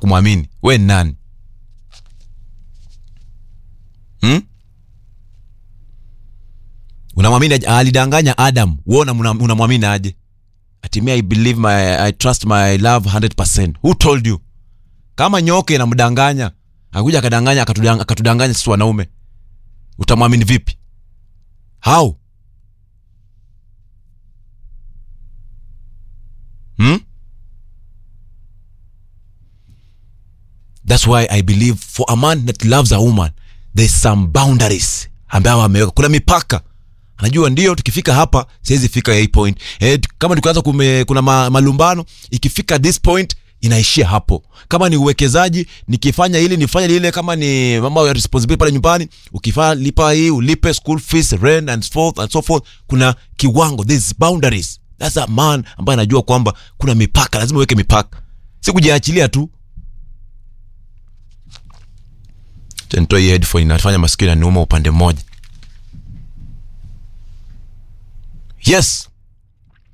kumwamini we ni nani hmm? unamwamini aje? alidanganya adam we unamwamini aje atimia i believe my, i trust my love 100% who told you kama nyoke inamdanganya akuja akadanganya akatudang- akatudanganya sisi wanaume utamwamini vipi how hmm? that's why i believe for a man that loves a woman there's some boundaries ambayo ameweka kuna mipaka anajua ndio tukifika hapa siwezi fika hii point eh, tu- kama tukianza kume, kuna ma, malumbano ikifika this point inaishia hapo kama ni uwekezaji nikifanya hili nifanye lile kama ni mambo ya responsibility pale nyumbani ukifanya lipa hii ulipe school fees rent and so forth and so forth kuna kiwango there's boundaries that's a man ambaye anajua kwamba kuna mipaka lazima uweke mipaka si kujiachilia tu Acha nitoe hii headphone inafanya masikio inaniuma upande mmoja yes